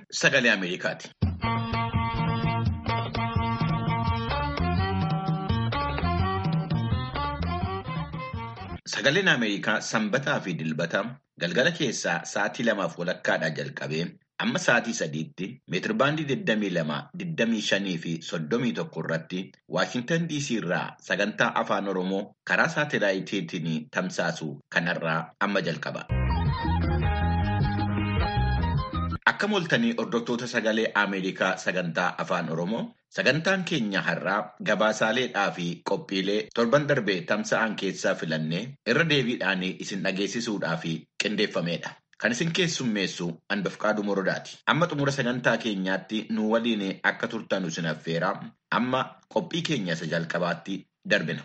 sagalee Ameerikaati. Sagaleen Ameerikaa sanbataa fi dilbata galgala keessaa sa'aatii lamaaf walakkaadhaa jalqabee amma sa'aatii sadiitti meetirbaandii 22, 25 fi 31 irratti Waashintan DC irraa sagantaa afaan Oromoo karaa saatalaayitiin tamsaasu kanarraa amma jalqaba. Akka moltanii hordoftoota sagalee Ameerikaa sagantaa afaan Oromoo sagantaan keenya har'aa gabaasaaleedhaa fi qophiilee torban darbee tamsa'an keessaa filannee irra deebiidhaan isin dhageessisuudhaaf qindeeffamedha. Kan isin keessummeessu Anbafqaaduu Morodaati. Amma xumura sagantaa keenyaatti nu waliin akka turtan isin affeera. Amma qophii keenya isa jalqabaatti darbina.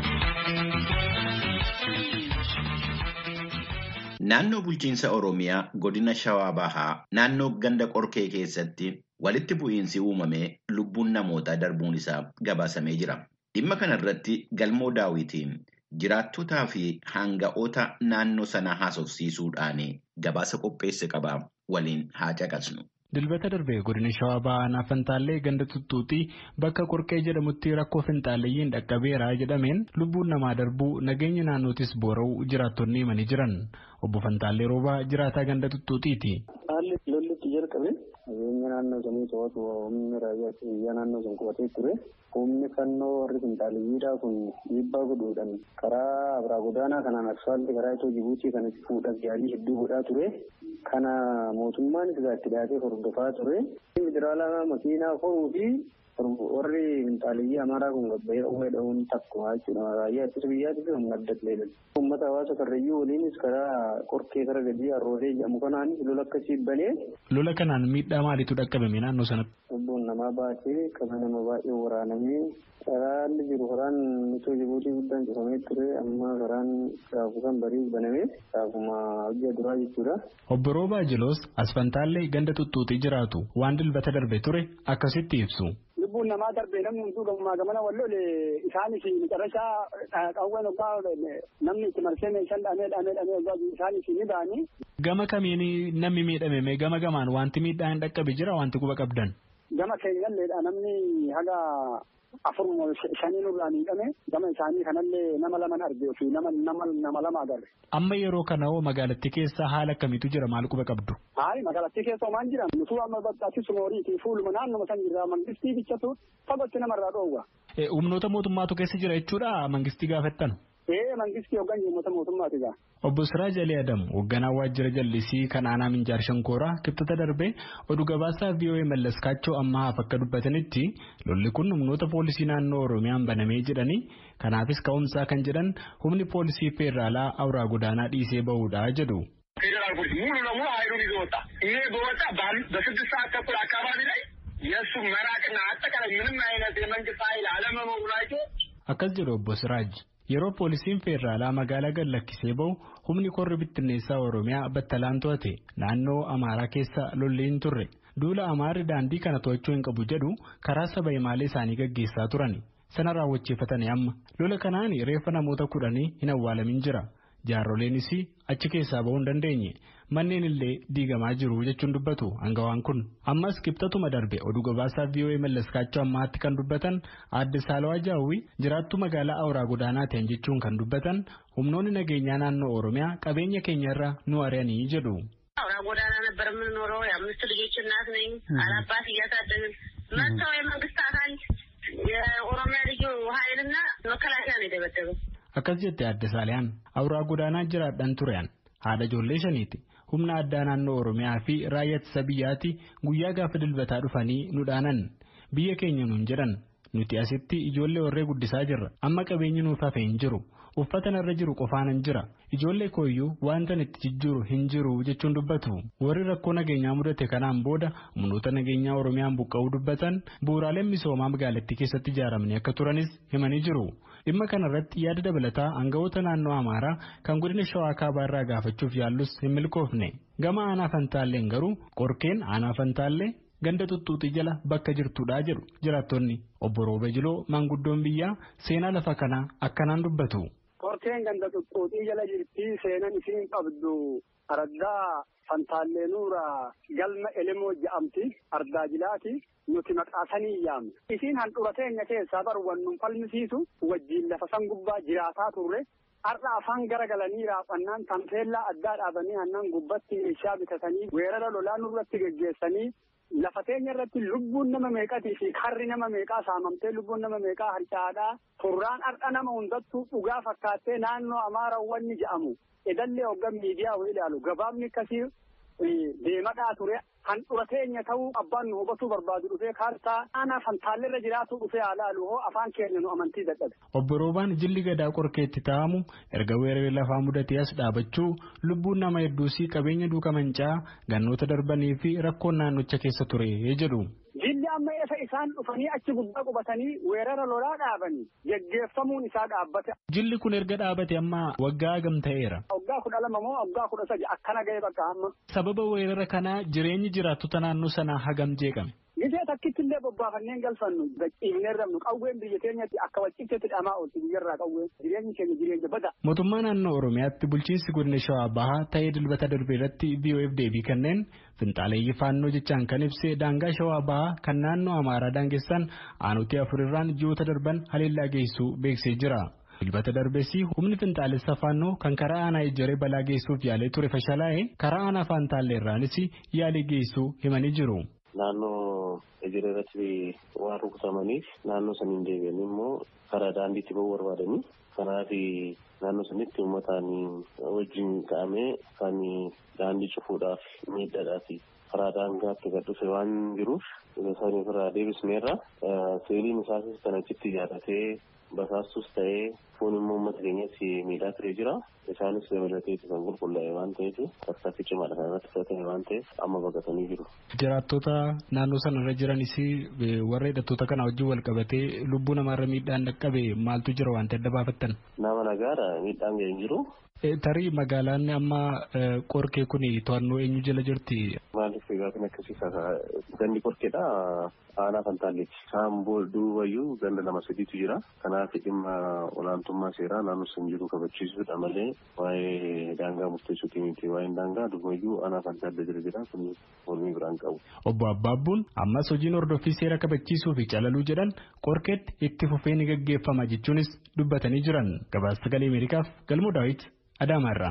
Naannoo bulchiinsa Oromiyaa godina Shawaa Bahaa naannoo ganda qorkee keessatti walitti bu'iinsi uumamee lubbuun namootaa darbuun isaa gabaasamee jira. Dhimma kana irratti galmoo daawwitiin jiraattotaa fi hanga'oota naannoo sanaa haasofsiisuudhaan gabaasa qopheesse qabaa waliin haa caqasnu. Dilbata darbee godina Shawaa Bahaa Fantaallee ganda tuttuutii bakka qorqee jedhamutti rakkoo finxaaleyyiin dhaqqabeera jedhameen lubbuun namaa darbuu nageenya naannootis boora'uu jiraattonni himanii jiran. Obbo Fantaallee Roobaa jiraataa ganda tuttuutiiti. Haalli lollitti jalqabe nageenya naannoo sanii to'atu humni raayyaa biyyaa naannoo sun qubatee ture. Humni fannoo warri finxaaleyyiidhaa kun dhiibbaa godhuudhaan karaa abraa godaanaa kanaan asfaaltii karaa itoo Jibuutii kanatti fuudhan yaalii hedduu godhaa ture. Kana mootummaan isaa itti dhiyaatee hordofaa ture. Federaalaa makiinaa horuu fi warri finxaaleyyii amaaraa kun gabbayee dhawwee dha'uun takkuma jechuudha. Raayyaa ittisa biyyaatis humna adda ta'edha. Uummata hawaasa karrayyuu waliinis karaa qorkee kara gadii harrootee jedhamu kanaanis lola akkasii banee. Lola kanaan miidhaa maaliitu dhaqqabame naannoo sanatti? Lubbuun namaa baatee qaba nama baay'ee waraanamee karaan jiru karaan itoo jibuutii guddaan cufamee ture amma karaan shaafuu kan bariis banamee shaafuma hojii duraa jechuudha. Obbo Roobaa Jiloos Asfantaallee ganda tuttuutii jiraatu waan dilbata darbe ture akkasitti ibsu. lubbuun namaa darbee namni hunduu gamaa gamana wallole isaanis macarrashaa qawween ogaa namni itti marsee meeshaan dhaamee dhaamee dhaamee ogaa isaanis ni ba'anii. Gama kamiin namni miidhame gama gamaan wanti miidhaa hin dhaqqabe jira wanti quba qabdan. Gama keenyalleedha namni haga afur shanii nurraa miidhame gama isaanii kanallee nama laman argee fi nama nama lama agarre. Amma yeroo kana hoo magaalattii keessa haala akkamiitu jira maal quba qabdu? Hayi magaalattii keessa homaan jiran nutuu amma bakkaatti sumooriitii fuuluma naannuma san jirra mangistii bichatu fagootti namarraa dhoowwa. Humnoota mootummaatu keessa jira jechuudha mangistii gaafattan. Ee mangistii hoggan uummata mootummaati gaa. Obbo Siraaj Ali Adam hoogganaa waajjira jallisii kan aanaa Minjaar Shankooraa kibxata darbee oduu gabaasaa VOA Mallas Kaachoo ammaaf akka dubbatanitti lolli kun humnoota poolisii naannoo Oromiyaan banamee jedhanii kanaafis ka'umsaa kan jedhan humni poolisii feeraalaa awuraa godaanaa dhiisee bahuudha jedhu. ፌዴራል ፖሊስ ሙሉ ለሙሉ ኃይሉን ይዞ ወጣ። ይሄ በወጣ በስድስት ሰዓት ተኩል አካባቢ ላይ የእሱ መራቅና አጠቃላይ ምንም አይነት የመንግስት ኃይል አለመኖሩ አይቶ akkas jedhu obbo Siraaj yeroo poolisiin feeraalaa magaalaa gad lakkisee bahu humni korri bittinneessaa Oromiyaa battalaan to'ate naannoo Amaaraa keessa lolli hin turre duula Amaarri daandii kana to'achuu hin qabu jedhu karaa saba himaalee isaanii gaggeessaa turani sana raawwachiifatanii amma lola kanaan reeffa namoota kudhanii hin awwaalamin jira. jaaroleenis achi keessaa bahuu hin dandeenye manneen illee diigamaa jiru jechuun dubbatu hangawaan kun ammas kibxatuma darbe oduu gabaasaa VOA mallaskaachuu ammaatti kan dubbatan aadde saalawaa jaawwi jiraattuu magaalaa awuraa godaanaa ta'an jechuun kan dubbatan humnoonni nageenyaa naannoo oromiyaa qabeenya keenyarra nu ari'anii jedhu. አውራ ጎዳና ነበር የምንኖረው። የአምስት ልጆች እናት ነኝ። አላባት እያሳደግን መጥተው የመንግስት አካል የኦሮሚያ ልዩ ኃይልና መከላከያ ነው የደበደበው። akkas jette aadde saaliyaan awuraa godaanaa jiraadhan turean haadha ijoollee shaniiti humna addaa naannoo oromiyaa fi raayyaa ittisa biyyaati guyyaa gaafa dilbataa dhufanii nu dhaanan biyya keenya nuun jedhan nuti asitti ijoollee warree guddisaa jirra amma qabeenyi nuuf hafe hin jiru uffata narra jiru qofaanan jira ijoollee kooyyuu wantan itti jijjiiru hin jiru jechuun dubbatu warri rakkoo nageenyaa mudate kanaan booda humnoota nageenyaa oromiyaan buqqa'uu dubbatan bu'uuraaleen misoomaa magaalattii keessatti ijaaramanii akka turanis himanii jiru. dhimma kana irratti yaada dabalataa aangawoota naannoo amaaraa kan godina shawaa kaabaa irraa gaafachuuf yaallus hin milkoofne gama aanaa fantaalleen garuu qorkeen aanaa fantaallee ganda tuttuuxii jala bakka jirtudha jedhu jiraattonni obbo Roobe Jiloo maanguddoon biyyaa seenaa lafa kanaa akkanaan dubbatu. Qorkeen ganda tuttuuxii jala jirti seenan isiin qabdu Araddaa Fantaallee galma Elemoo jedhamti ardaa jilaati nuti maqaasanii yaamne. Isiin handhuura teenya keessaa baru wannun falmisiisu wajjiin lafa san gubbaa jiraataa turre. Har'a afaan garagalanii raafannaan tamteellaa addaa dhaabanii aannan gubbatti meeshaa bitatanii weerara lolaa nurratti geggeessanii lafa teenya irratti lubbuun nama meeqatii fi karri nama meeqaa saamamtee lubbuun nama meeqaa harcaadhaa turraan har'a nama hundattuu dhugaa fakkaattee naannoo amaarawwanni jedhamu edallee hoggan miidiyaa wayii ilaalu gabaabni akkasii deemadhaa ture handhuura teenya ta'uu abbaan nu hubatuu barbaadu dhufee kaartaa aanaa fantaalleerra jiraatu dhufee haalaalu hoo afaan keenya nu amantii dadhabe. Obbo Roobaan jilli gadaa qorkeetti taa'amu erga weeraree lafaa mudatee as dhaabachuu lubbuun nama hedduusii qabeenya duuka mancaa gannoota darbanii fi rakkoon naannocha keessa ture jedhu. Jilli amma eessa isaan dhufanii achi gubbaa qubatanii weerara lolaa dhaabanii geggeeffamuun isaa dhaabbate. Jilli kun erga dhaabate amma waggaa hagam ta'eera. Waggaa kudha lama moo waggaa kudha sadi akkana ga'e bakka amma. Sababa weerara kanaa jireenyi jiraattota naannoo sanaa hagam jeeqame. Gisee takkitti illee bobbaafanneen galfannu gachiifnee rabnu qawween biyya keenyatti akka wacciftetti dhamaa oolti biyyarraa qawween jireenyi keenya jireenya bada. Mootummaa naannoo Oromiyaatti bulchiinsi godina Shawaa Bahaa ta'ee dilbata darbe irratti VOF deebii kanneen finxaaleeyyii faannoo jechaan kan ibse daangaa Shawaa Bahaa kan naannoo Amaaraa daangessan aanutii afurirraan ji'oota darban haleellaa geessuu beeksisee jira. Dilbata darbessi humni finxaalessa faannoo kan karaa aanaa ijjaree balaa geessuuf yaalee ture fashalaa'ee karaa aanaa faantaalleerraanis yaalii geessuu himanii jiru. Naannoo ijjaree irratti waan rukutamaniif naannoo saniin deebi'anii immoo karaa daandiitti bahuu barbaadanii kanaaf naannoo sanitti uummataan wajjin ka'amee kan daandii cufuudhaaf miidhadhaaf karaa daangaatti gad dhufe waan jiruuf isaanii irraa deebisneerra seeliin isaas kan achitti ijaarratee basaastus ta'ee foon immoo uummata keenyatti miidhaa turee jira. Isaanis dabalatee kan qulqullaa'e waan ta'eef tarkaanfii cimaadha kan irratti fudhatame waan ta'eef amma baqatanii jiru. Jiraattota naannoo sanarra jiranis warra hidhattoota kana wajjin wal qabatee lubbuu namaarra miidhaan dhaqqabe maaltu jira waan adda baafattan? Nama nagaadha miidhaan ga'e hin jiru. Tarii magaalaan amma qorkee kun to'annoo eenyu jala jirti? Maaliif egaa kan akkasiisa gandi qorkeedha aanaa fantaalleeti. Isaan duubayyuu ganda lama sadiitu jira. Kanaaf dhimma olaantummaa seeraa naannoo san jiru kabachiisuudha malee waa'ee daangaa murteessuuti miti. Waa'een daangaa duubayyuu aanaa fantaallee jira jira kun mormii biraan qabu. Obbo Abbaabbuun ammas hojiin hordoffii seera kabachiisuu fi calaluu jedhan qorkeetti itti fufee ni gaggeeffama jechuunis dubbatanii jiran. Gabaasa sagalee Ameerikaaf Galmoo Daawit Adaamaarraa.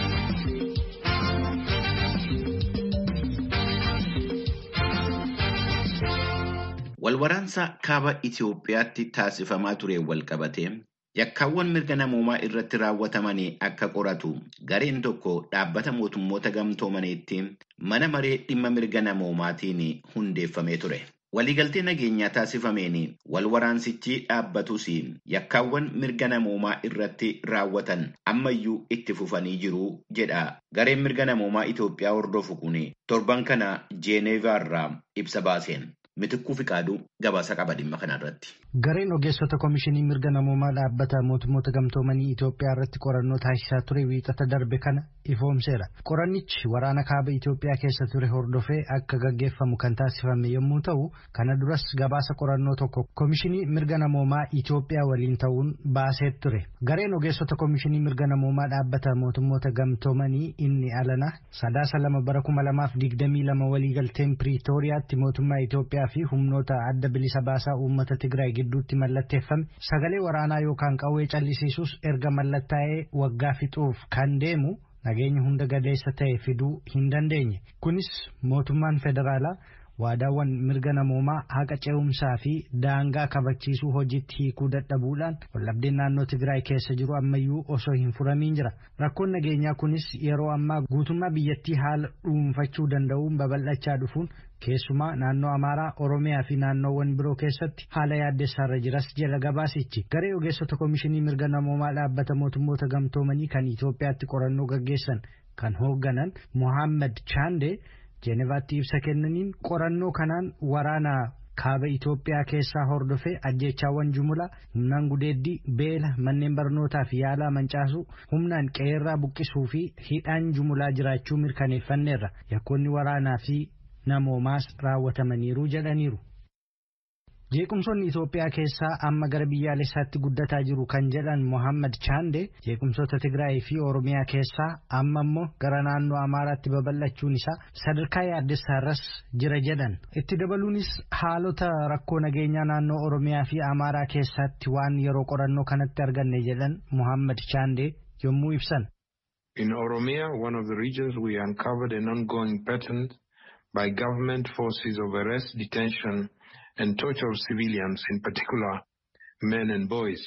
Walwaraansa kaaba Itoophiyaatti taasifamaa ture walqabatee yakkaawwan mirga namoomaa irratti raawwatamanii akka qoratu gareen tokko dhaabbata mootummoota gamtoomaniitti mana maree dhimma mirga namoomaatiin hundeeffamee ture. Waliigaltee nageenyaa taasifameen walwaraansichi dhaabbatus yakkaawwan mirga namoomaa irratti raawwatan ammayyuu itti fufanii jiru jedha. Gareen mirga namoomaa Itoophiyaa hordofu kun torban kana Jeeneevaarraa ibsa baaseen. Mitikkuu Fiqaaduu gabaasa qaba dhimma kanarratti. Gareen ogeessota komishinii mirga namoomaa dhaabbata mootummoota gamtoomanii Itoophiyaa irratti qorannoo taasisaa ture wiixata darbe kana ifoomseera. Qorannichi waraana kaaba Itoophiyaa keessa ture hordofee akka gaggeeffamu kan taasifame yommuu ta'u, kana duras gabaasa qorannoo tokko komishinii mirga namoomaa Itoophiyaa waliin ta'uun baasee ture. Gareen ogeessota komishinii mirga namoomaa dhaabbata mootummoota gamtoomanii inni alana sadaasa lama bara kuma lamaaf digdamii lama waliigalteen Piriitooriyaatti mootummaa Itoophiyaa fi humnoota adda bilisa baasaa uummata Tigraay gidduutti mallatteeffame sagalee waraanaa yookaan qawwee callisiisus erga mallattaa'ee waggaa fixuuf kan deemu nageenya hunda gadeessa ta'e fiduu hin dandeenye. Kunis mootummaan federaalaa waadaawwan mirga namoomaa haqa ce'umsaa fi daangaa kabachiisuu hojiitti hiikuu dadhabuudhaan wallabdeen naannoo Tigraay keessa jiru ammayyuu osoo hin furamiin jira. Rakkoon nageenyaa kunis yeroo ammaa guutummaa biyyattii haala dhuunfachuu danda'uun babal'achaa dhufuun keessumaa naannoo Amaaraa, Oromiyaa fi naannoowwan biroo keessatti haala yaaddessaarra jiras jala gabaasichi. Garee ogeessota komishinii mirga namoomaa dhaabbata mootummoota gamtoomanii kan Itoophiyaatti qorannoo gaggeessan kan hoogganan Mohaammed Chaande Jeenevaatti ibsa kennaniin qorannoo kanaan waraana kaaba Itoophiyaa keessaa hordofee ajjeechaawwan jumlaa humnaan gudeeddii beela manneen barnootaa fi yaalaa mancaasuu humnaan qe'eerraa buqqisuu fi hidhaan jumlaa jiraachuu mirkaneeffanneerra yakkoonni waraanaa fi namoomaas raawwatamaniiru jedhaniiru. Jeequmsoonni Itoophiyaa keessaa amma gara biyyaalessaatti guddataa jiru kan jedhan Mohammad Chaande jeequmsoota Tigraay fi Oromiyaa keessaa amma immoo gara naannoo Amaaraatti babal'achuun isaa sadarkaa yaaddessaarras jira jedhan. Itti dabaluunis haalota rakkoo nageenyaa naannoo Oromiyaa fi Amaaraa keessatti waan yeroo qorannoo kanatti arganne jedhan Mohammad Chaande yommuu ibsan. In Oromia, one of the regions, we uncovered an ongoing pattern by government forces of arrest, detention, and torture of civilians, in particular men and boys,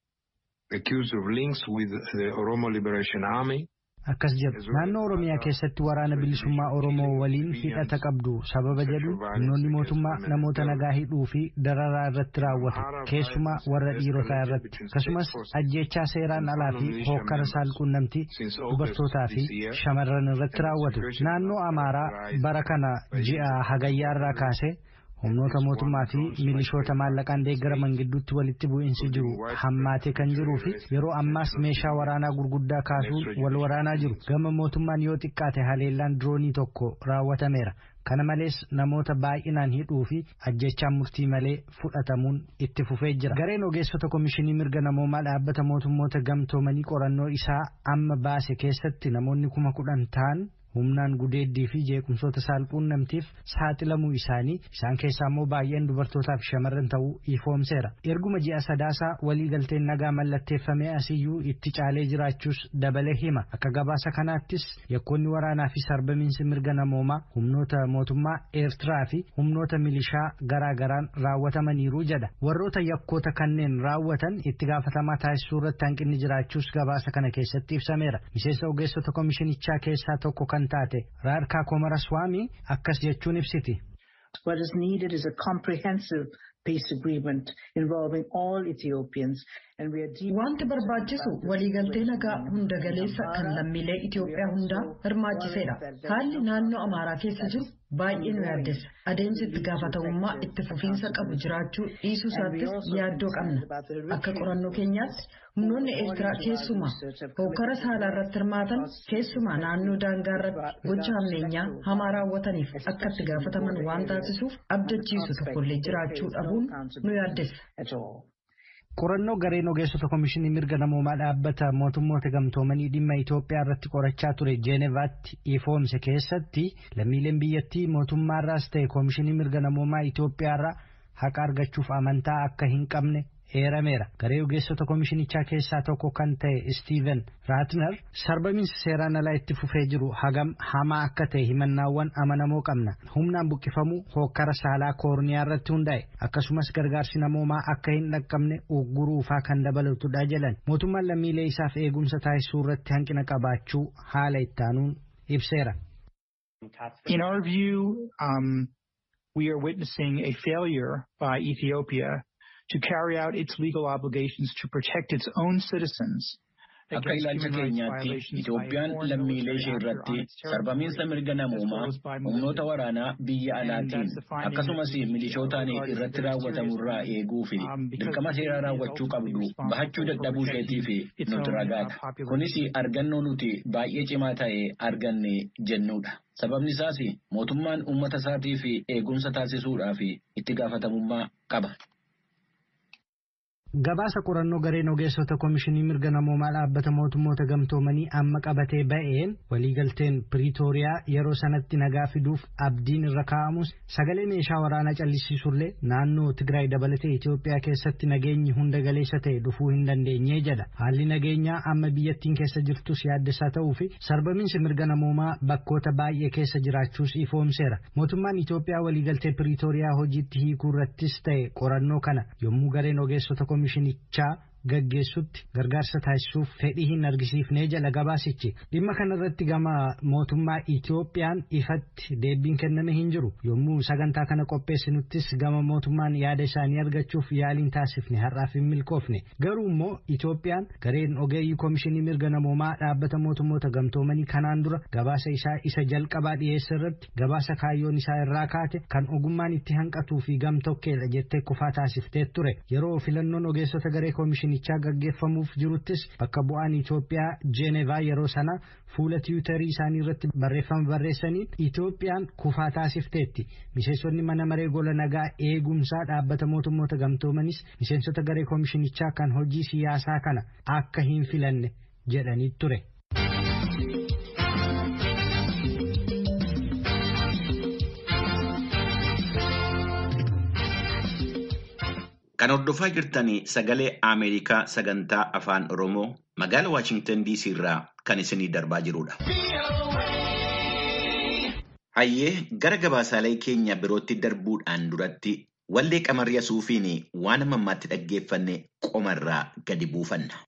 accused of links with the Oromo Liberation Army. Akkas jedhu naannoo Oromiyaa keessatti waraana bilisummaa Oromoo waliin hidhata qabdu sababa jedhu humnoonni mootummaa namoota nagaa hidhuu fi dararaa irratti raawwatu keessumaa warra dhiirotaa irratti akkasumas ajjechaa seeraan alaa fi hookkara saalquunnamtii dubartootaa fi shamarran irratti raawwatu naannoo Amaaraa bara kana ji'a hagayyaa irraa kaasee humnoota mootummaa fi milishoota maallaqaan deeggaraman gidduutti walitti bu'iinsi jiru hammaatee kan jiruu fi yeroo ammaas meeshaa waraanaa gurguddaa kaasuun wal waraanaa jiru gama mootummaan yoo xiqqaate haleellaan diroonii tokko raawwatameera kana malees namoota baay'inaan hidhuu fi ajjechaan murtii malee fudhatamuun itti fufee jira gareen ogeessota komishinii mirga namoomaa dhaabbata mootummoota gamtoomanii qorannoo isaa amma baase keessatti namoonni kuma kudhan ta'an humnaan gudeeddii fi jeequmsoota saalquunnamtiif saaxilamuu isaanii isaan keessaa immoo baay'een dubartootaa fi shamarran ta'uu ifoomseera erguma ji'a sadaasaa waliigalteen nagaa mallatteeffamee asiyyuu itti caalee jiraachuus dabalee hima akka gabaasa kanaattis yakkoonni waraanaa fi sarbamiinsi mirga namoomaa humnoota mootummaa eertiraa fi humnoota milishaa garaa garaan raawwatamaniiru jedha warroota yakkoota kanneen raawwatan itti gaafatamaa taasisuu irratti hanqinni jiraachuus gabaasa kana keessatti ibsameera miseensa ogeessota komishinichaa keessaa tokko kan taate raarkaa komaraswaamii akkas jechuun ibsiti. What is needed is a comprehensive peace agreement involving all Ethiopians. Wanti barbaachisu waliigaltee nagaa hunda galeessa kan lammiilee Itoophiyaa hundaa hirmaachiseedha. Haalli naannoo Amaaraa keessa jiru baay'ee nu yaaddessa. Adeemsi itti gaafatamummaa itti fufiinsa qabu jiraachuu dhiisuu isaattis yaaddoo qabna. Akka qorannoo keenyaatti humnoonni Eertiraa keessumaa hokkara saalaa irratti hirmaatan keessumaa naannoo daangaa irratti gocha hammeenyaa hamaa raawwataniif akka itti gaafataman waan taasisuuf abdachiisu tokkollee jiraachuu dhabuun nu yaaddessa. qorannoo gareen ogeessota komishinii mirga namoomaa dhaabbata mootummoota gamtoomanii dhimma Itoophiyaa irratti qorachaa ture Jeenevaatti ifoomse keessatti lammiileen biyyattii mootummaarraas ta'e komishinii mirga namoomaa Itoophiyaarraa haqa argachuuf amantaa akka hin qabne eerameera garee ogeessota komishinichaa keessaa tokko kan ta'e Steven Raatner sarbamiinsi seeraan alaa itti fufee jiru hagam hamaa akka ta'e himannaawwan amanamoo qabna humnaan buqqifamuu hookkara saalaa koorniyaa irratti hundaa'e akkasumas gargaarsi namoomaa akka hin dhaqqabne ugguruufaa kan dabalatudha jedhan mootummaan lammiilee isaaf eegumsa taasisuu irratti hanqina qabaachuu haala ittaanuun ibseera. In our view, um, we are witnessing a failure by Ethiopia to carry out its legal obligations to protect its own citizens. Akka ilaalcha keenyaatti Itoophiyaan lammiilee ishee irratti sarbamiinsa mirga namoomaa humnoota waraanaa biyya alaatiin akkasumas milishootaan irratti raawwatamu irraa eeguu fi dirqama seeraa raawwachuu qabdu bahachuu dadhabuu isheetii fi nuti ragaadha. Kunis argannoo nuti baay'ee cimaa ta'e arganne jennudha. Sababni isaas mootummaan uummata isaatii fi eegumsa taasisuudhaaf itti gaafatamummaa qaba. Gabaasa qorannoo gareen ogeessota komishinii mirga namoomaa dhaabbata mootummoota gamtoomanii amma qabatee ba'een waliigalteen piriitooriyaa yeroo sanatti nagaa fiduuf abdiin irra kaa'amus sagalee meeshaa waraanaa callisiisullee naannoo Tigraay dabalatee Itoophiyaa keessatti nageenyi hunda galeessa ta'e dhufuu hin dandeenye jedha. Haalli nageenyaa amma biyyattiin keessa jirtus yaaddessaa ta'uu fi sarbamiinsi mirga namoomaa bakkoota baay'ee keessa jiraachuus ifoomseera. Mootummaan Itoophiyaa waliigaltee piriitooriyaa hojiitti hiikuu irrattis ta'e qorannoo kana yommuu gareen ogeessota komishinichaa gaggeessutti gargaarsa taasisuuf fedhii hin argisiifnee jala gabaasichi dhimma kanarratti gama mootummaa Itoophiyaan ifatti deebiin kenname hin jiru yommuu sagantaa kana qopheessinuttis gama mootummaan yaada isaanii argachuuf yaaliin taasifne har'aaf hin milkoofne garuu immoo Itoophiyaan gareen ogeeyyii komishinii mirga namoomaa dhaabbata mootummoota gamtoomanii kanaan dura gabaasa isaa isa jalqabaa dhiyeesse irratti gabaasa kaayyoon isaa irraa kaate kan ogummaan itti hanqatuu fi gamtokkeedha jettee kufaa taasiftee ture yeroo filannoon ogeessota garee komishinii koomishinichaa gaggeeffamuuf jiruttis bakka bu'aan Itoophiyaa Jeenevaa yeroo sana fuula tiwutarii isaanii irratti barreeffama barreessaniin Itoophiyaan kufaa taasifteetti. Miseensonni mana maree gola nagaa eegumsaa dhaabbata mootummoota gamtoomanis miseensota garee koomishinichaa kan hojii siyaasaa kana akka hin filanne jedhanii ture. Kan hordofaa jirtanii sagalee Ameerikaa sagantaa afaan Oromoo magaalaa Waashingtan DC irraa kan isinii darbaa jirudha. Hayyee gara gabaasaalee keenya birootti darbuudhaan duratti wallee qamarri suufiin waan mammaatti dhaggeeffanne qomarraa gadi buufanna.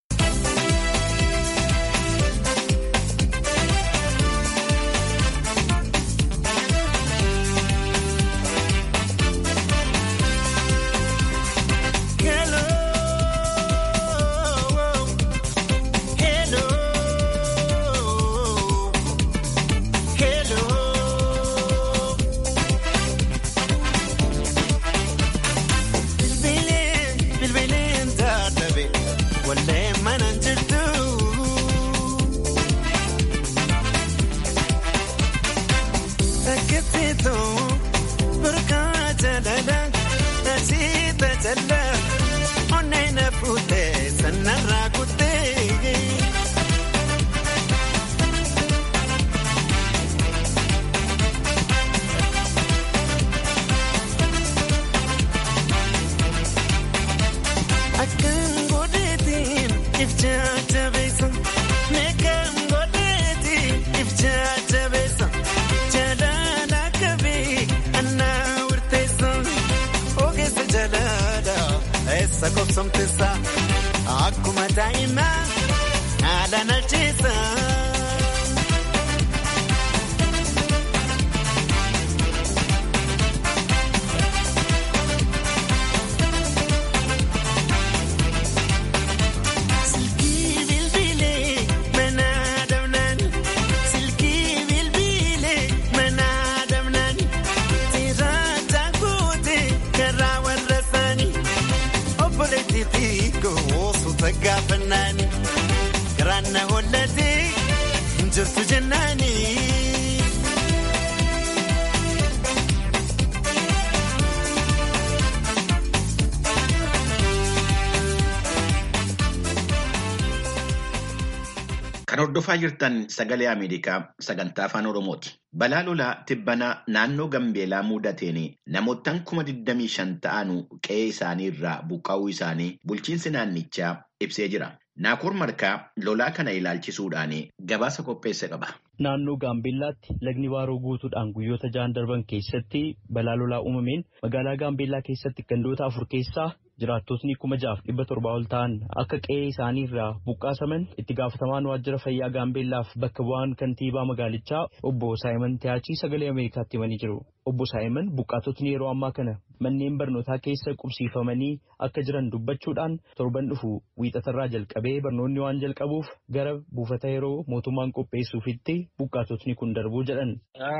Akkuma daa'immaa haala nalchiisa. Silkii bilbilee mana damnaan silkii bilbilee mana damnaan sirraata guutee karaa warra isaanii obboleettii xiqqoo suuta gaafannaani garaan na hollatee jirtu jennaani. Kan hordofaa jirtan sagalee Ameerikaa sagantaa afaan Oromooti. Balaa lolaa tibbanaa naannoo Gambeelaa mudateen namoottan kuma 25 ta'an qe'ee isaanii irraa buqqaa'uu isaanii bulchiinsi naannichaa ibsee jira. Naakoor Markaa lolaa kana ilaalchisuudhaan gabaasa qopheesse qaba. Naannoo Gaambeellaatti lagni waaroo guutuudhaan guyyoota ja'an darban keessatti balaa lolaa uumameen magaalaa Gaambeellaa keessatti gandoota afur keessaa jiraattotni kuma jaaf dhibba torbaa ol ta'an akka qe'ee isaanii irraa buqqaasaman itti gaafatamaan waajjira fayyaa Gaambeellaaf bakka bu'aan kantiibaa magaalichaa obbo Saayiman Tiyaachii sagalee Ameerikaatti himanii jiru. Obbo Saayiman buqqaatotni yeroo ammaa kana manneen barnootaa keessa qubsiifamanii akka jiran dubbachuudhaan torban dhufu wiixatarraa jalqabee barnoonni waan jalqabuuf gara buufata yeroo mootummaan qopheessuufitti buqqaatotni kun darbuu jedhan.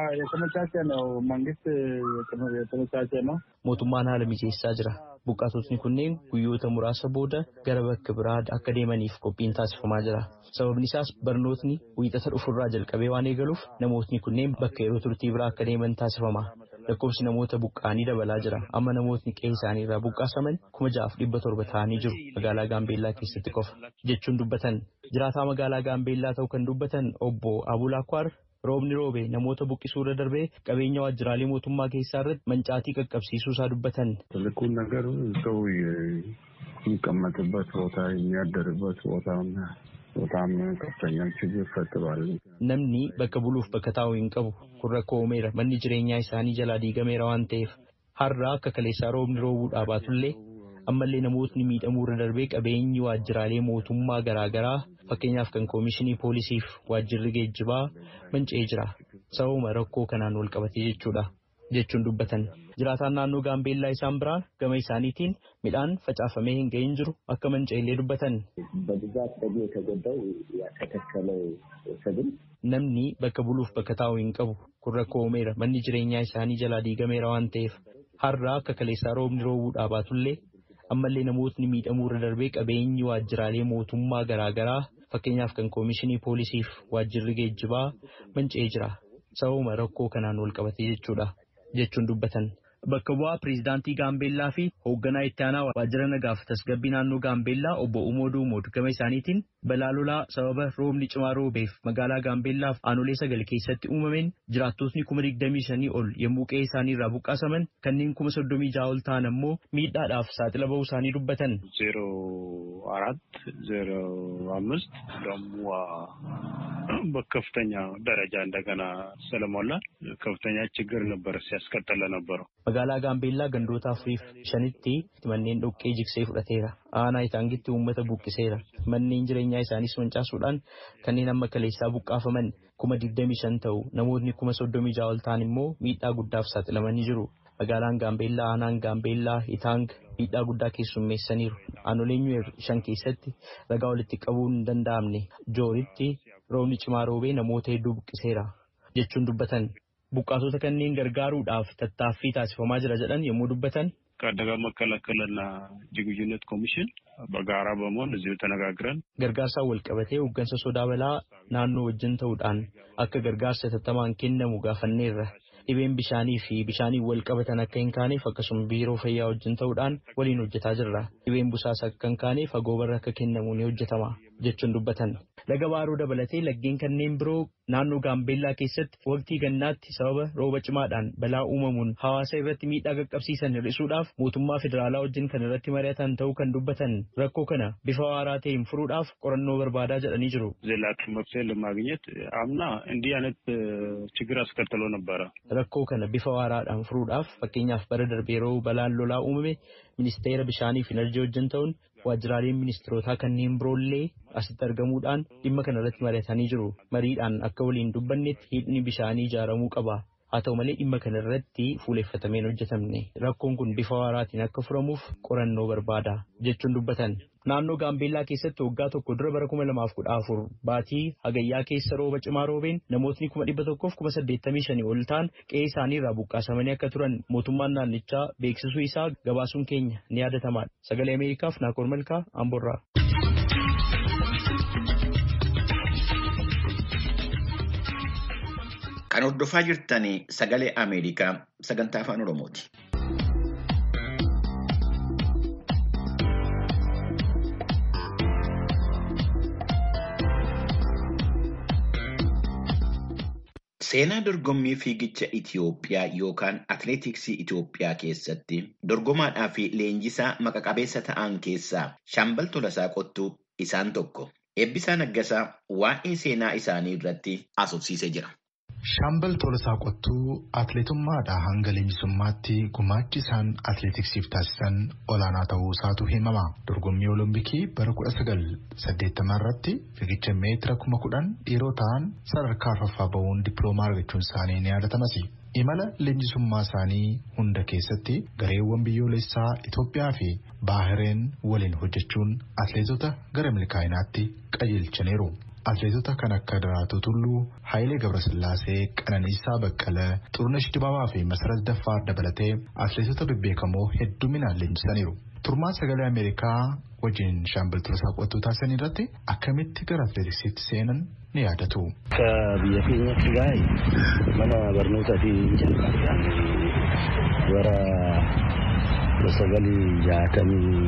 Mootummaan haala mijeessaa jira. Buqqaatotni kunneen guyyoota muraasa booda gara bakka biraa akka deemaniif qophiin taasifamaa jira. Sababni isaas barnootni wiixata dhufurraa jalqabee waan eegaluuf namootni kunneen bakka yeroo turtii biraa akka deeman taasifama. Lakkoofsi namoota buqqaanii dabalaa jira. Amma namootni qe'ee isaanii irraa buqqaasaman kuma ja'aaf dhibba torba ta'anii jiru magaalaa Gaambeellaa keessatti qofa jechuun dubbatan. Jiraataa magaalaa Gaambeellaa ta'uu kan dubbatan obbo Abulaakwar roobni roobe namoota buqqisuu irra darbee qabeenya waajjiraalee mootummaa keessaa irratti mancaatii qaqqabsiisuu isaa dubbatan. ትልቁን ነገር ሰው የሚቀመጥበት ቦታ የሚያደርበት ቦታ በጣም ከፍተኛ ችግር ፈጥሯል። Namni bakka buluuf bakka taa'u hin qabu kun rakkoo uumeera manni jireenyaa isaanii jalaa diigameera waan ta'eef har'a akka kaleessaa roobni roobuu dhaabaatullee ammallee namootni miidhamuu irra darbee qabeenyi waajjiraalee mootummaa garaagaraa fakkeenyaaf kan koomishinii poolisiif waajjirri geejjibaa manca'ee jira sababuma rakkoo kanaan wal qabatee jechuudha jechuun dubbatan jiraataan naannoo gaambeellaa isaan biraan gama isaaniitiin midhaan facaafamee hin gahin jiru akka manca'ellee dubbatan. በብዛት ደግሞ የተጎዳው ያተከከለው ሰብል Namni bakka buluuf bakka taa'u hin qabu kun rakkoo uumeera manni jireenyaa isaanii jalaa diigameera waan ta'eef har'a akka kaleessaa roobni roobuu dhaabaatullee ammallee namootni miidhamuu irra darbee qabeenyi waajjiraalee mootummaa garaagaraa fakkeenyaaf kan koomishinii poolisiif waajjirri geejjibaa manca'ee jira. Sababuma rakkoo kanaan wal qabate jechuudha jechuun dubbatan. Bakka bu'aa pireezidaantii Gaambeellaa fi hoogganaa itti aanaa waajjira nagaaf tasgabbii naannoo Gaambeellaa obbo Umoo Duumoo gama isaaniitiin balaa lolaa sababa roobni cimaa roobeef magaalaa Gaambeellaaf aanolee sagal keessatti uumameen jiraattotni kuma digdamii shanii ol yommuu qe'ee isaanii irraa buqqaasaman kanneen kuma soddomii ja'a ol ta'an ammoo miidhaadhaaf saaxila bahuu isaanii dubbatan. ዜሮ አራት ዜሮ አምስት ደግሞ በከፍተኛ ደረጃ እንደገና ስለሞላ ከፍተኛ ችግር ነበር ሲያስከተለ ነበረው። Magaalaa Gaambeellaa gandoota afuriif shanitti manneen dhoqqee jigsee fudhateera. Aanaa itaangitti uummata buqqiseera. Manneen jireenyaa isaanis mancaasuudhaan kanneen amma kaleessaa buqqaafaman kuma digdamii shan ta'u namootni kuma soddomii ja'a ol ta'an immoo miidhaa guddaaf saaxilamanii jiru. Magaalaan Gaambeellaa aanaan Gaambeellaa Itaang miidhaa guddaa keessummeessaniiru. Aanoleen Nyuweer shan keessatti ragaa walitti qabuun hin danda'amne jooritti roobni cimaa roobee namoota hedduu buqqiseera jechuun dubbatan. Buqqaatota kanneen gargaaruudhaaf tattaaffii taasifamaa jira jedhan yommuu dubbatan. ከአደጋ መከላከልና ዝግጁነት ኮሚሽን በጋራ በመሆን እዚሁ ተነጋግረን Gargaarsaan wal qabatee hooggansa sodaa balaa naannoo wajjin ta'uudhaan akka gargaarsa tattamaan kennamu gaafanneerra. Dhibeen bishaanii fi bishaaniin wal qabatan akka hin kaaneef akkasuma biiroo fayyaa wajjin ta'uudhaan waliin hojjetaa jirra. Dhibeen busaas akka hin kaaneef fagoo barra akka kennamu ni hojjetama jechuun dubbatan. Laga baaroo dabalatee laggeen kanneen biroo naannoo Gaambeellaa keessatti waqtii gannaatti sababa rooba cimaadhaan balaa uumamuun hawaasa irratti miidhaa qaqqabsiisan hir'isuudhaaf mootummaa federaalaa wajjin kan irratti mari'atan ta'uu kan dubbatan rakkoo kana bifa waaraa ta'een furuudhaaf qorannoo barbaadaa jedhanii jiru. ዘላቂ መፍትሄ ለማግኘት አምና እንዲህ አይነት ችግር አስከትሎ ነበረ። Rakkoo kana bifa waaraadhaan furuudhaaf fakkeenyaaf bara darbee yeroo balaan lolaa uumame ministeera bishaanii fi enerjii wajjin ta'uun waajjiraaleen ministirootaa kanneen biroollee asitti argamuudhaan dhimma kana irratti mari'atanii jiru. Mariidhaan akka waliin dubbannetti hidhni bishaanii ijaaramuu qaba. Haa ta'u malee dhimma kana irratti fuuleffatameen hojjetamne. Rakkoon kun bifa waaraatiin akka furamuuf qorannoo barbaada jechuun dubbatan. Naannoo Gaambeellaa keessatti waggaa tokko dura bara kuma lamaaf kudha afur baatii hagayyaa keessa rooba cimaa roobeen namootni kuma dhibba tokkoof kuma saddeettamii shanii ol ta'an qe'ee isaanii irraa buqqaasamanii akka turan mootummaan naannichaa beeksisuu isaa gabaasuun keenya ni yaadatama. Sagalee Ameerikaaf Naakoor Malkaa Amborraa. Kan hordofaa jirtan sagalee Ameerikaa sagantaa afaan Oromooti. Seenaa dorgommii fiigicha Itiyoophiyaa yookaan atileetiksii Itiyoophiyaa keessatti dorgomaadhaa fi leenjisaa maqaqabeessa ta'an keessaa Shaambal Tolasaa Qottuu isaan tokko. Eebbisaa Naggasaa waa'ee seenaa isaanii irratti haasofsiisee jira. Shaambal Tolasaa Qottuu atileetummaadhaa hanga leenjisummaatti gumaachi isaan atileetiksiif taasisan olaanaa ta'uu isaatu himama. Dorgommii Olompikii bara 1980 irratti fiigicha meetira kuma kudhan dhiiroo ta'an sadarkaa arfaffaa bahuun dippiloomaa argachuun isaanii ni yaadatamas. Imala leenjisummaa isaanii hunda keessatti gareewwan biyyoolessaa Itoophiyaa fi Baahireen waliin hojjechuun atileetota gara milkaa'inaatti qajeelchaniiru. Atileetota kan akka Daraartuu Tulluu, Hayilee Gabrasillaasee, Qananiisaa Baqqalee, Xurunesh Dibaabaa fi Masarat Daffaar dabalatee atileetota bebbeekamoo hedduminaan leenjisaniiru. Turmaan sagalee Ameerikaa wajjin Shaambal Tolasaa Qottuu taasisan irratti akkamitti gara atileetiksiitti seenan ni yaadatu. Akka biyya keenyatti gaa'e mana barnootaatiin jalqabee bara sagalii jaatamii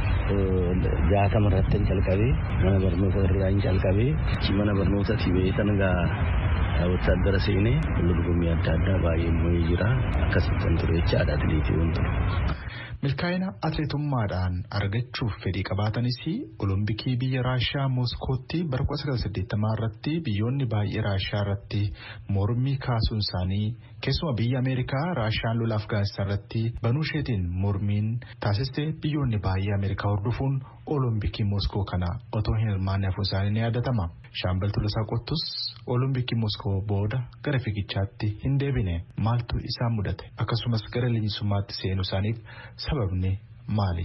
jaatama irratti jalqabee mana barnoota irraa hin jalqabee mana barnootaatii beekan egaa wotaadara seenee dorgommii adda addaa baay'ee moo'ee jira akkasittan ture jechaadha atileetii waan ture. Milkaa'ina atileetummaadhaan argachuuf fedhii qabaatanis olompikii biyya Raashiyaa Mooskootti bara 1980 irratti biyyoonni baay'ee Raashiyaa irratti mormii kaasuun isaanii keessumaa biyya Ameerikaa Raashiyaan lola Afgaanistaan irratti banuu isheetiin mormiin taasiste biyyoonni baay'ee Ameerikaa hordofuun olompikii Mooskoo kana otoo hin hirmaanne hafuun isaanii ni yaadatama. Shaambal Tolasaa Qottus olompikii Mooskoo booda gara fiigichaatti hin deebine maaltu isaan mudate akkasumas gara leenjisummaatti seenuu isaaniif sababni maali?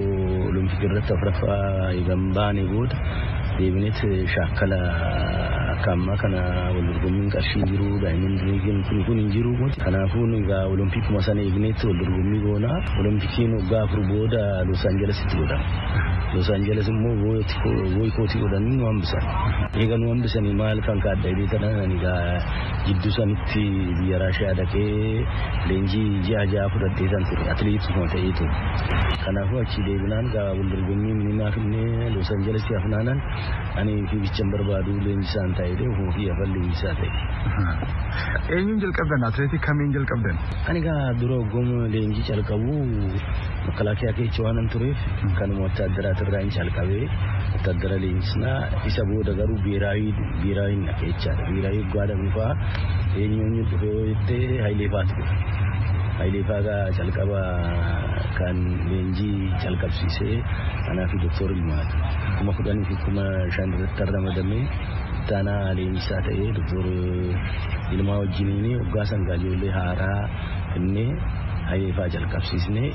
Olompikii irratti afuraffaa eegan baane booda deebineet shaakkala akka ammaa kana wal dorgommiin qarshii jiru daa'imman diriigiin kun kun hin jiru kanaafuu egaa olompikuma sana eegneetti wal dorgommii goona olimpikiin waggaa afur booda los aanjelesitti godhama los aanjeles immoo boykootii godhanii nu hambisan eega nu hambisanii maal kan kaadda jedhee tanan egaa jidduu sanitti biyya raashiyaa dhaqee leenjii ji'a ja'a fudhadhee kan ture atileetisuma ta'ee ture kanaafuu achi deebinaan gaa wal dorgommii minimaa finnee los aanjeles hafnaanan ani fiigichan barbaadu leenjisaan ta'ee ofuma fi afan leenjisaa ta'e. Eenyuun jalqabdan atileetii kamiin jalqabdan? Ani gaa dura hoggoma leenjii calqabu makalaakiyaa keessa waan tureef kanuma wattaaddaraatirraa hin calqabee wattaaddara leenjisnaa isa booda garuu biiraayii biiraayii na keessaadha. Biiraayii guddaa dhufaa eenyuun dhufee yoo jettee Hayilee Faatu dhufe. Hayilee Faagaa calqaba kan leenjii calqabsiisee anaa fi Dooktor Ilmaatu. Kuma kudhanii fi kuma shan irratti ramadamee taanaa leenjisaa ta'ee Dooktor Ilmaa wajjiniin waggaa sangaa ijoollee haaraa innee Hayileefaa jalqabsiisnee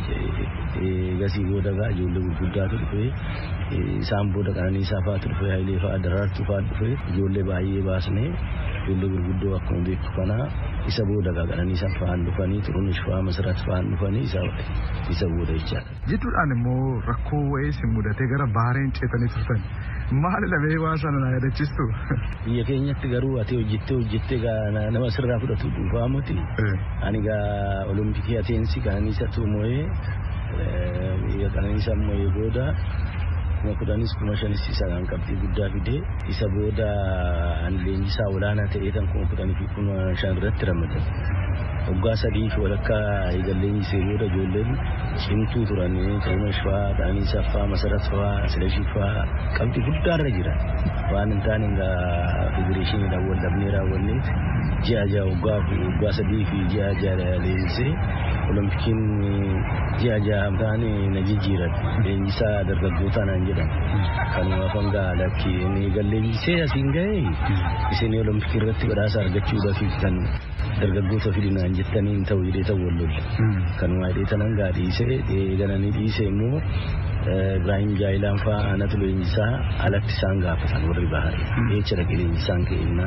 eegasii booda gaa ijoollee gurguddaatu dhufee isaan booda qananiisaa fa'aatu dhufee Hayileefaa daraartuu fa'aatu dhufee ijoollee baay'ee baasnee ijoollee gurguddoo akkuma beeku kanaa isa booda gaa qananiisaa fa'aan dhufanii xurunesh fa'aa masarat fa'aan dhufanii isa booda jechaadha. Jidduudhaan immoo rakkoo wayii isin mudatee gara bahareen ceetanii turtan. Maal dhabee waan sana na yaadachiistu? Biyya keenyatti garuu ati hojjettee hojjettee nama sirraa fudhatu dhuunfaa miti. Ani gaa olompikii ateensi qananiisa tuumoyee biyya qananiisa mooyee booda kuma kudhanis kuma shanis isa kan qabxii guddaa fidee isa booda ani leenjisaa olaanaa ta'ee kan kuma kudhanii fi kuma shan irratti ramadamu. waggaa sadii fi walakkaa eegallee leenjisee booda ijoolleen cimtuu turan xurunesh fa'aa qananiisaa fa'aa masarat fa'aa silashii fa'aa qabxii guddaarra jira waan hin taane egaa federeeshiniidhaan wal dhabnee raawwanneet ji'a ja'a waggaa waggaa sadii fi ji'a ja'a leenjisee olimpikiin ji'a ja'a taane na jijjiiran leenjisaa dargaggootaa naan jedhan kanumaaf hanga lakki eegallee leenjisee asiin ga'e isin olompikii irratti badhaasa argachuudhaaf kan dargaggoota fidinaan jettanii hin ta'u jedhee ta'u wal lolle kanuma hidhee tanan gaa dhiisee eegananii dhiisee immoo Ibrahim Jaayilaan fa'aa aanatu leenjisaa alatti isaan gaafatan warri bahari jecha dhaqee leenjisaan ka'ennaan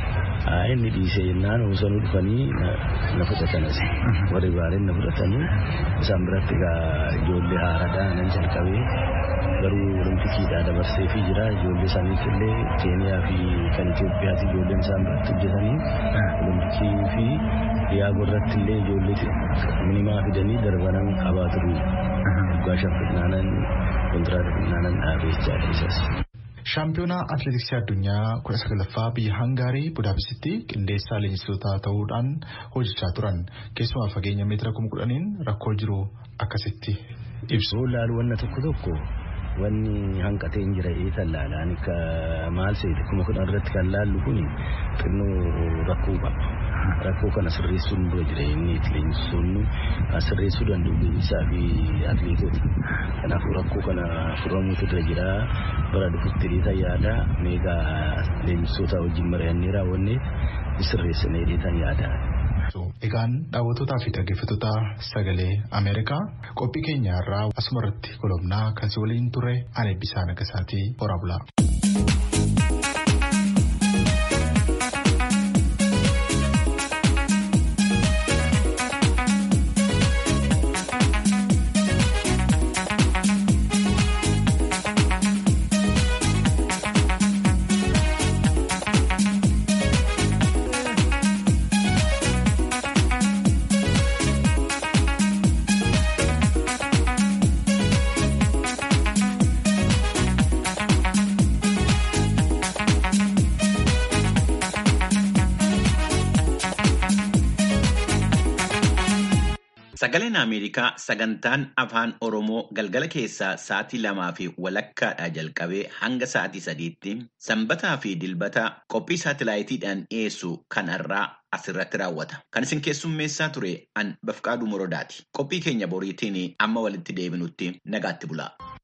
inni dhiisee jennaan osoo dhufanii na fudhatan asi warri bahareen na fudhatanii isaan biratti egaa ijoollee haaraadhaa nan jalqabee garuu olimpikiidhaa dabarsee fi jira ijoollee saniif illee keeniyaa fi kan Itoophiyaati ijoolleen isaan biratti hojjetanii olimpikii fi dhiyaagoo irratti illee ijoollee minimaa fidanii darbanan qabaa turu waggaa shan fidnaanan kontiraata fidnaanan dhaabee jechaa isas. Shaampiyoonaa atileetiksii addunyaa kudha sagalaffaa biyya Hangaarii Budaapestitti qindeessaa leenjistoota ta'uudhaan hojjechaa turan keessumaa fageenya meetira kuma kudhaniin rakkoo jiru akkasitti ibsu. Laalu wanna tokko tokko wanni hanqatee hin jira eetan laalaan akka maal seete kuma kudhan irratti kan laallu kun xinnoo rakkoo qaba. Rakkoo kana sirreessuun dura jira inni leenjistoonni sirreessuu danda'u leenjisaa fi atileetota. Kanaafuu rakkoo kana furamuutu dura jira bara dhufutti dheetan yaada meegaa leenjistoota wajjin mari'annee raawwanne sirreessinee dheetan yaada. Egaan daawwattootaa fi dhaggeeffattoota sagalee Ameerikaa qophii keenya irraa asuma irratti kolomnaa kan si waliin ture ani Eebbisaa Nagasaatii horaa bulaa. Sagaleen Ameerikaa sagantaan afaan Oromoo galgala keessaa sa'aatii lamaa fi walakkaadhaa jalqabee hanga sa'aatii sadiitti sanbataa fi dilbata qophii saatilaayitiidhaan dhiyeessu kanarraa asirratti raawwata. Kan isin keessummeessaa ture an Bafqaaduu Morodaati. Qophii keenya boriitiin amma walitti deebinutti nagaatti bulaa.